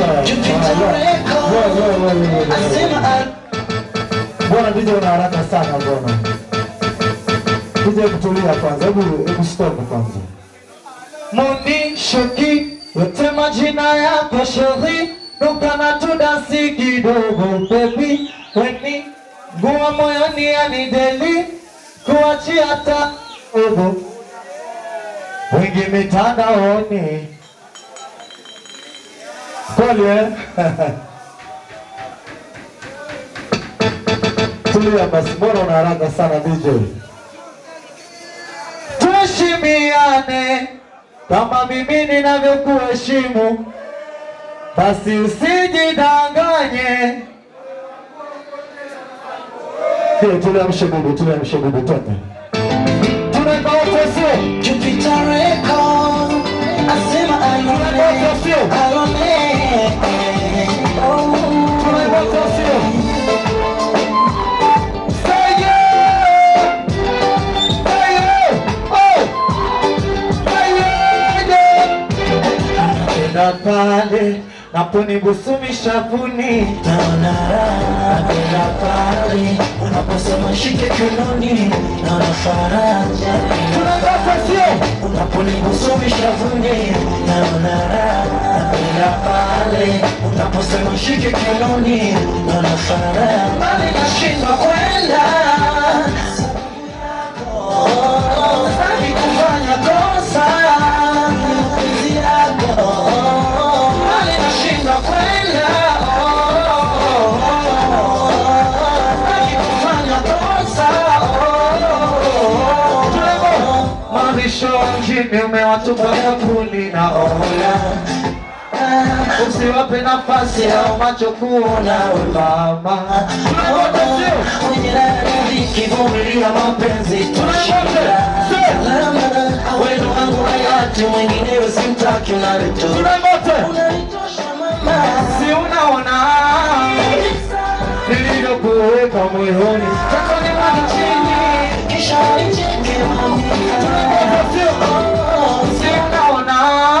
Bwana DJ una haraka sana mbona? DJ kutulia kwanza, hebu hebu stop kwanza. Mundi Shoki, yote majina yako sheri, nuka na tudasi kidogo baby, weni nguwa moyoni yanideli, kuachia hata ogo wengi mitandaoni Kweli eh? Tulia basi, mbona una haraka sana DJ? tuheshimiane kama mimi ninavyokuheshimu, basi usijidanganye. Ndio, tulia mshebubu, tulia mshebubu, twende. Tunaimba wote sio? Jupiter Record, asema Tunaimba alone, wote sio? alone. Tunaimba wote sio? Say yeah! Say yeah! Oh! Say yeah, yeah! Napenda pale naponibusu mishavuni Naona raha, napenda pale unaposema shike kiunoni, naona faraja Tunaimba wote sio? unaponigusa mishavuni, naona raha, napenda pale unaposema shike kiunoni, naona faraja bali nashindwa kwenda Sitaki kufanya kosa mapenzi yako bali nashindwa kwenda Sitaki kufanya kosa Marisho mjini umewatupa yakuni na ola Usiwape nafasi au macho kuona ulama Tunaimba sio? Mwenye radhi kivumilia mapenzi tushinda Salama wenu wangu hayati mwingine usimtaki unalitoa Tunaimba wote? Unalitosha mama Si unaona nilivyokuweka moyoni Tako ni mwangu chini kisha nicheke mami Si unaona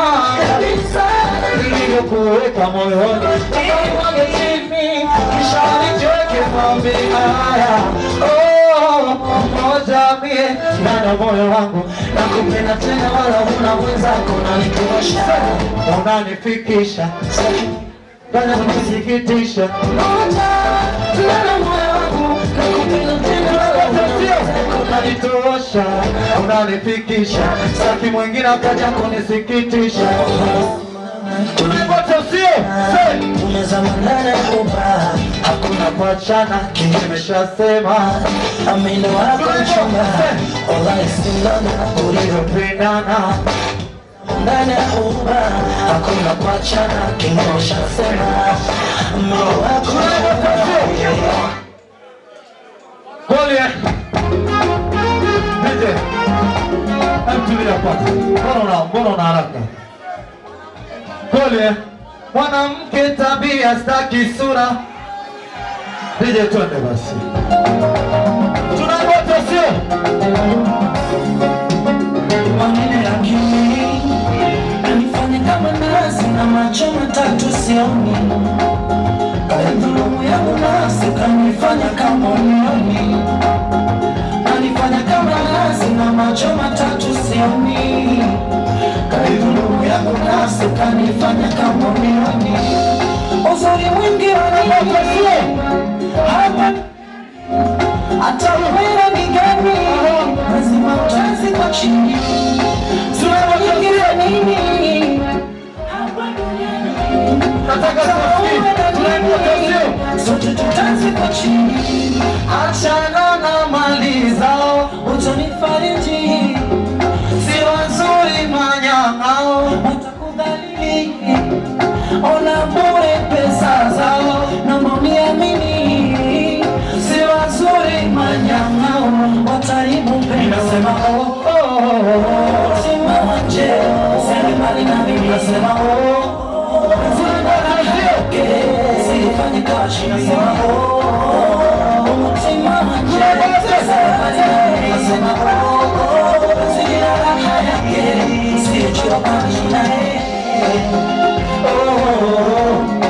nilivyokuweka moyoni Tako ni mwangu chini Kisha nicheke mambi haya Oh, moja mie ndani ya moyo wangu Nakupenda tena wala huna mwenzako unalitosha unanifikisha ndani ya kunisikitisha unanitosha unanifikisha saki mwingine akaja kunisikitisha tulivote sio Tumezama ndani ya kuba hakuna kuachana kimeshasema Amina wako mchumba Wallahi sindana ulivyopendana ndani ya kuba Hakuna kuachana kimeshasema Amina wako mchumba Golie DJ Hebu tulia kwanza mbona una mbona una haraka Golie mwanamke tabia staki sura DJ twende basi tunangoja sio Maneno ya kimi Anifanya kama nasi na macho matatu sioni Dhulumu yangu nasi kanifanya kama unioni Anifanya kama nasi na macho matatu sioni Dhulumu yangu nasi kanifanya kama unioni Uzuri mwingi wananipatia hapa hata wewe ni gani lazima utazi kwa chini tunawaingilia nini hapa duniani nataka tusikie tunangoja sio sote tutazi kwa chini achana na mali zao utanifariji si wazuri manyang'ao watakudhalili ona bure pesa zao na mauniamini si wazuri manyang'ao wataribu Nasema pesa oh, oh, oh, oh. Simama nje, sende mbali na mimi nasema oh, sifanye kashi nasema oh, simama nje, sende mbali na mimi nasema oh, mazingira raha yake, sio choka naye oh, oh, oh.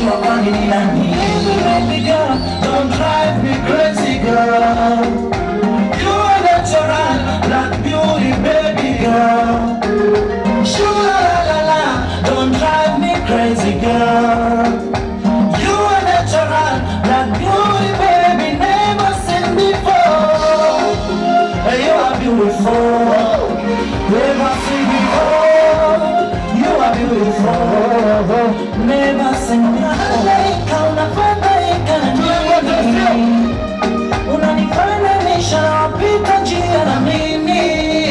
unajua kwani ni nani Baby girl, don't drive me crazy girl You are natural, black beauty baby girl Shula la la la, don't drive me crazy girl You are natural, black beauty baby never seen before You are beautiful, never seen before You are beautiful, never seen before Malaika unafadhaika nini Unanifanya nishapita njia na mimi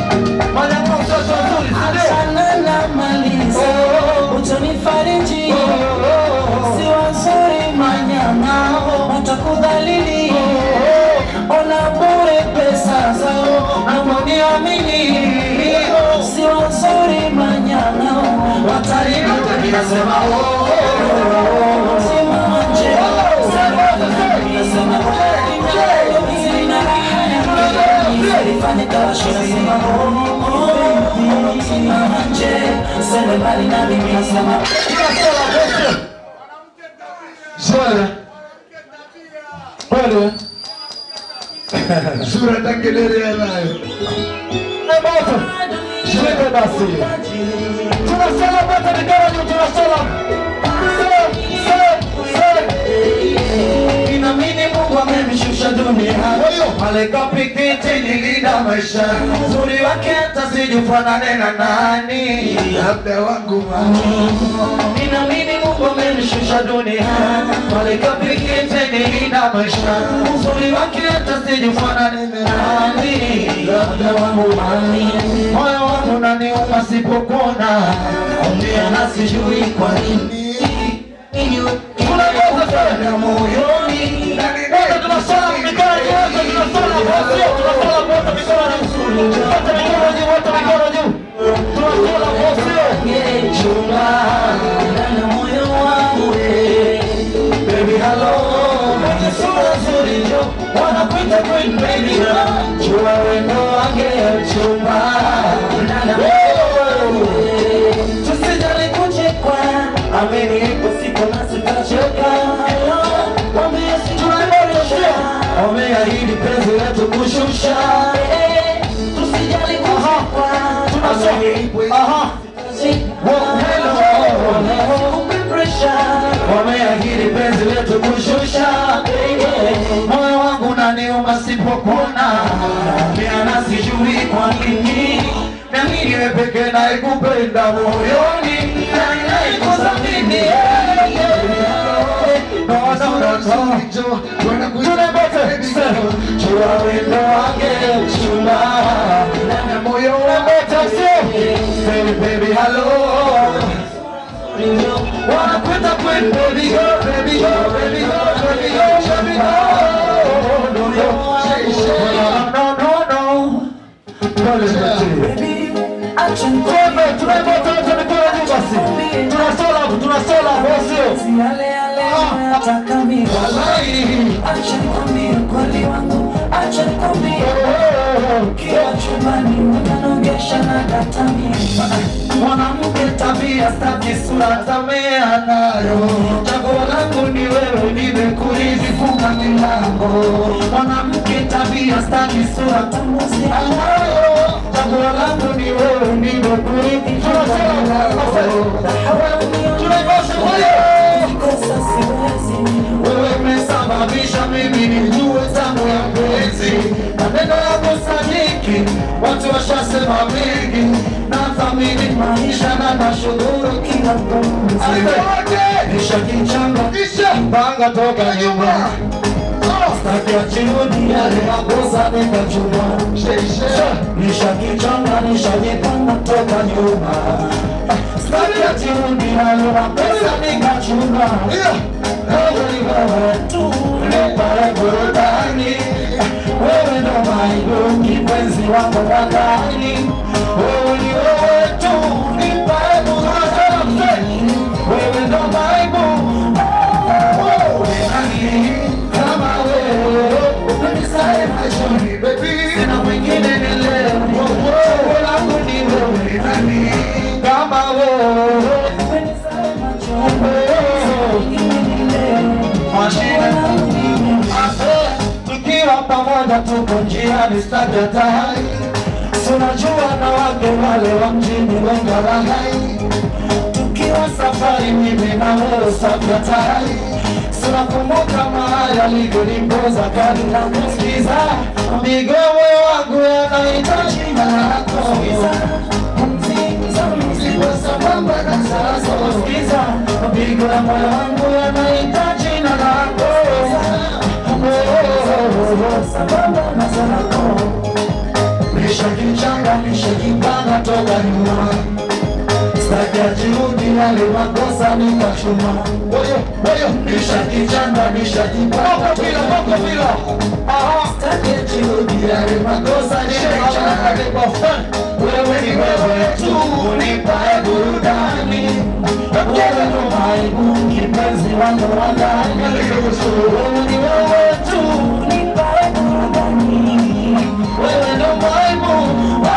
Achana na maliza utanifariji si wazuri manyama watakudhalili ona bure pesa zao namoniamini si wazuri manyama watarudi nasema simanje nasema Fanye kawashi nasema simanje sende mbali na mimi nasema Swala. Kweli. Sura takelele anayo. Na moto. Shika basi. Tunasala moto mikono juu tunasala. Say, say, say. Inamini Mungu amemshusha duniani malaika pikiti nilinda maisha uzuri wake hata sijufanane na nani Labda wangu mama. Ninamini Mungu amenishusha duniani malaika pikiti nilinda maisha uzuri wake hata sijufanane na nani labda wangu mami moyo wangu naniuma sipopona ongea na sijui kwa nini Tunaweza sana moyoni Wote tunasala mikono juu, wote tunasala wote, tunasala wote mikono juu. Wote mikono juu, wote mikono juu. Tunasala wote. chumba ndani ya moyo wangu we. Baby hello, mwenye sura nzuri njo wanakuita queen baby girl. Jua wendo wange chumba ndani ya moyo wangu we. Tusijali kuchekwa, ameni ipo siku na sitachoka. Hello, mwambie sitaboresha, wameahidi penzi letu kushusha. Eh, Tusijali kuchekwa, ameni ipo Aha. wameahidi penzi letu kushusha moyo wangu naniuma sipokuona miana sijui kwa nini nami niwe peke naikupenda moyoni na naikuthamini chua wendo wange chuma na moyo wangu Baby, baby, hello wanakwenda kwenu baby girl, baby girl, baby girl, baby girl, baby girl. No, no, no, no, no, no. Pole zote. Twende, tunaenda wote mikono juu basi. Tunasala, tunasala wote. Yale yale nataka mimi. Wallahi. Acha nikwambie ukweli wangu, acha nikwambie Ukiwa chumbani unanogesha na katamia Mwanamke tabia staki sura tamea nayo Chaguo langu ni wewe nimekurithi funga milango Mwanamke tabia staki sura tamuzi nayo Chaguo langu ni wewe nimekurithi funga milango Tunaikosa Kosa siwezi wewe umesababisha mimi nijue tamu ya mpenzi maneno yako sadiki watu washasema mengi na thamini maisha na nashukuru kila pumzi nisha kichanga panga toka nyuma staki achirudi yale makosa nikachuma nisha kichanga nishajipanga toka nyuma staki achirudi yale makosa nikachuma wewe tu nipare burudani wewe ndo maibu kipenzi wako wakani wewe ni wewe tu nipare burudani wewe ndo maibu nani kama wewe umenisae machoni baby sina mwingine ni leo wewe langu ni wewe nani kama wewe umenisae machoni pamoja tuko njiani staki hatari tunajua na wake wale wa mjini wenga lahai tukiwa safari mimi na wewe staki hatari tunakumbuka mahali alivyonipoza kadi na kusikiza migomo wangu yanahitaji jina lako sambamba na sasa kusikiza mapigo ya moyo wangu yanahitaji jina lako sambamba na zako nishakichanga nishakipanga toka nyuma staki ya juhudi yale makosa nikachuma Oyo, oyo. nishakichanga nishakipanga Moko bila, moko bila. Aha. staki ya juhudi yale makosa nikachuma wewe ni wewe tu unipae burudani wewe ndo maibu kipenzi wangu wa ndani wewe ni wewe tu unipae burudani wewe ndo maibu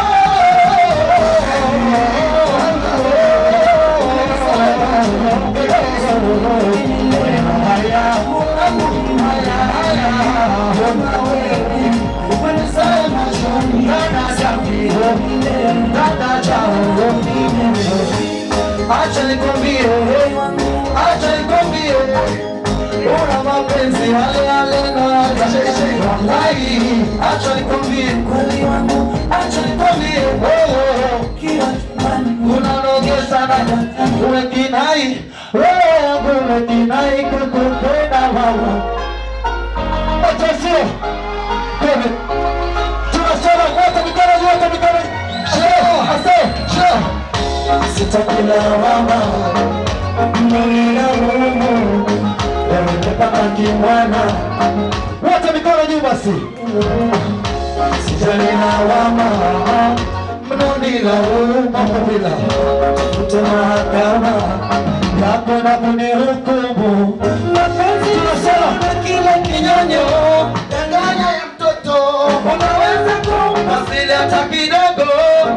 Acha nikwambie, acha nikwambie, una mapenzi yale yale na wallahi, acha nikwambie, acha nikwambie, oh, unanogesa na umekinai, wewe wangu umekinai kukupenda mama, acha sio Kome. tunasema wote mikono juu, wote mikono juu, ase, juu sitakila mama mnina Mungu yamepaka kimwana wote mikono juu basi sitalina wama mnonila mamavila tafute mahakama yapo na kunihukumu mapenzi tunasema na kila kinyonyo danganya ya mtoto unaweza kumpa vile hata kidogo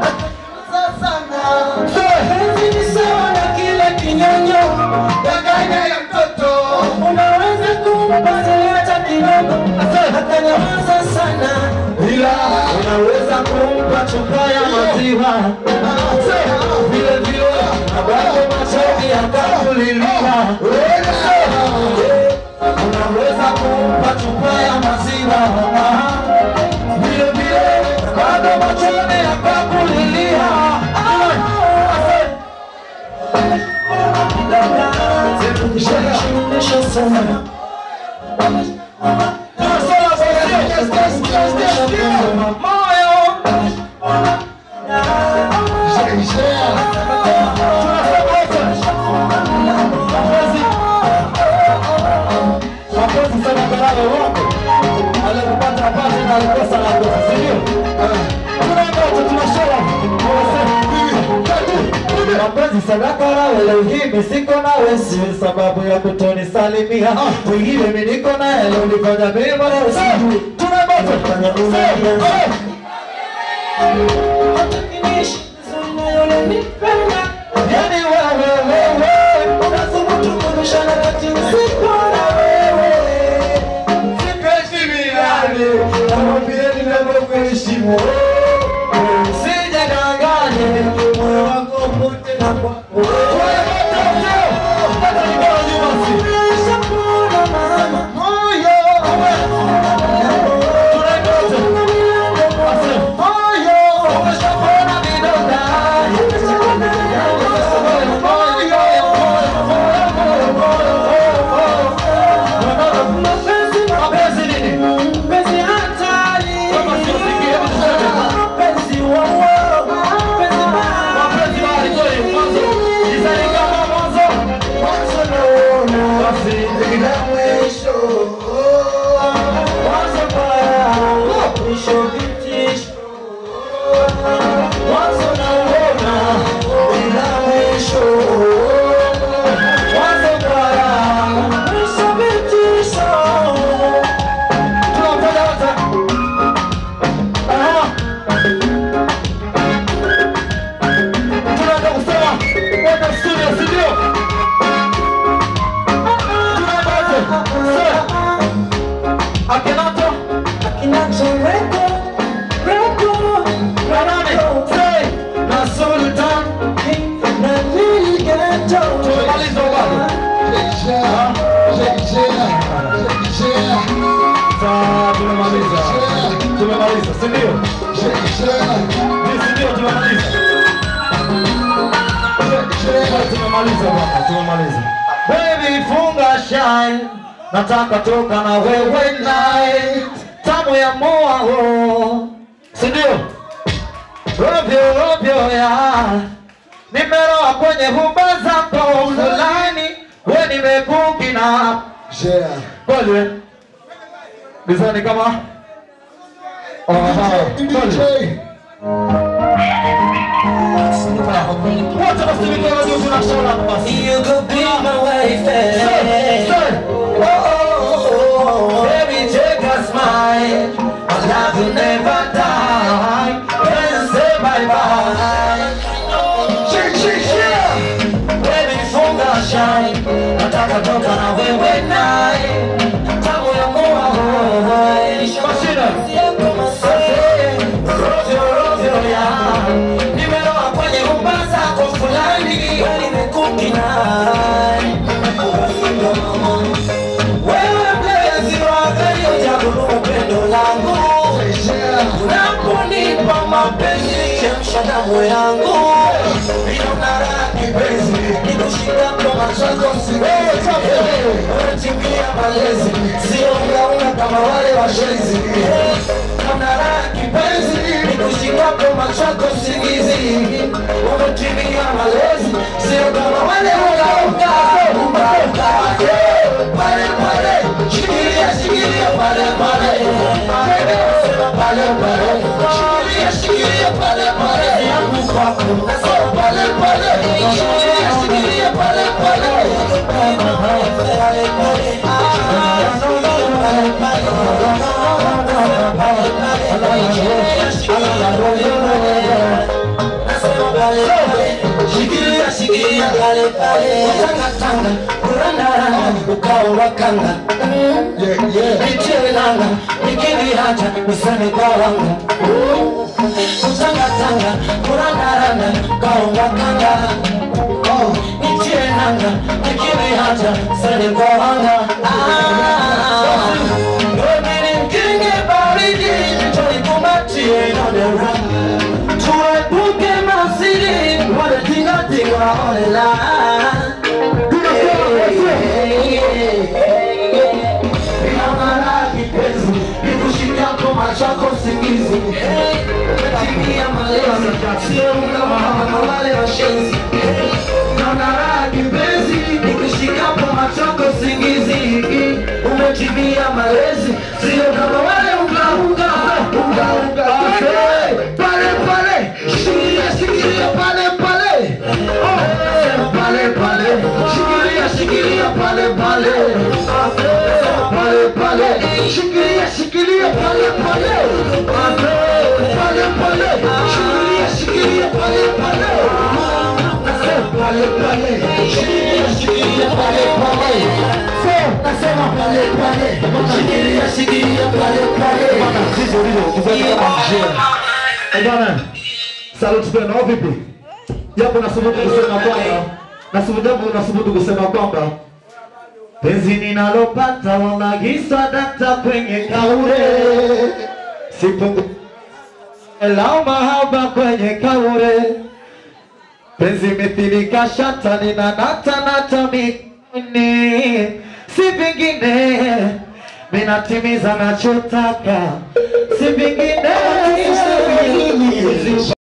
Penzi ni sawa na kile kinyonyo danganya ya mtoto unaweza kumpa zile hata kidogo akanyamaza sana ila unaweza kumpa chupa ya maziwa vile vile abako machozi akakulilia unaweza kumpa chupa ya maziwa vile vile bado machozi akakulilia mapenzi sadaka nawe leo hii mi siko nawe si sababu ya kutonisalimia wengine mi niko naye leo nifanya mimi mara sijui tunabata fanya umoja yani wewe wewe unathubutu kunishana kati siko na wewe sipeshi milani namwambie ninavyokuheshimu sijadanganye moyo wako pote na kwako Mapenzi nini? Mapenzi hatari. Kama sio sikia, Sasa tumemaliza. Tumemaliza, si ndio? Si ndio tumemaliza. Tumemaliza bwana, tumemaliza. Baby funga shine. Nataka toka na wewe night. Tamu ya moa ho. Si ndio? Robyo robyo ya. Nimeroa kwenye huba zako fulani. We nimekuki na kweli we? Bizani kama Aha, kweli. Wote basi mikono juu tunashona basi. You could be my wife, Say, say. Oh, oh, oh, oh. Baby, take a smile. Our love will never die. Then say bye bye. Baby, funga shine. Nataka toka na wewe naye. Tamu ya moa hoi. Mashine. Rovyo, rovyo ya. Nimeloa kwenye rumba zako fulani. Wewe nimekukinai. Wewe mlezi wa gari ujaguru upendo langu Unaponipa mapenzi chemsha damu yangu Ninaona raha kipenzi Nikushika kwa macho yako siwezi Unatimia malezi Sio mlauna kama wale washenzi Naona raha kipenzi Nikushika kwa macho yako singizi Umetimia malezi Sio kama wale walaunga Unga unga Pale pale Shikilia shikilia pale pale Pale pale Shikilia shikilia pale pale Yangu kwako Nasema pale pale Shikilia shikilia pale pale Pale pale Shikilia shikilia pale pale Tanga tanga Kuranda ukao wakanga Nitie nanga Nikini haja Niseme kwa wanga Tanga tanga Kuranda randa Ukao wakanga Nitie nanga Nikini haja Niseme kwa wanga Wewe mkinge baridi Tunikumbatie inodera Tuepuke masiri Wale tinga tinga olela chako singizi umetimia malezi sio kama wale washenzi naona raha kipenzi nikushikapo machoko singizi umetimia malezi sio kama wale ungaunga ungaunga pale pale shikilia shikilia pale pale Oh, pale pale shikilia shikilia pale pale pale pale shikilia shikilia pale pale pale pale shikilia shikilia pale pale pale pale shikilia shikilia pale pale nasema pale pale shikilia shikilia pale pale Eh, bwana, saluti kwenu au vipi? Japo nasubutu kusema kwamba nasubutu japo nasubutu kusema kwamba penzi ninalopata wamagisa data kwenye kaure sipungu lao mahaba kwenye kaure penzi mithilika shata nina nata nata mikini si vingine minatimiza nachotaka si vingine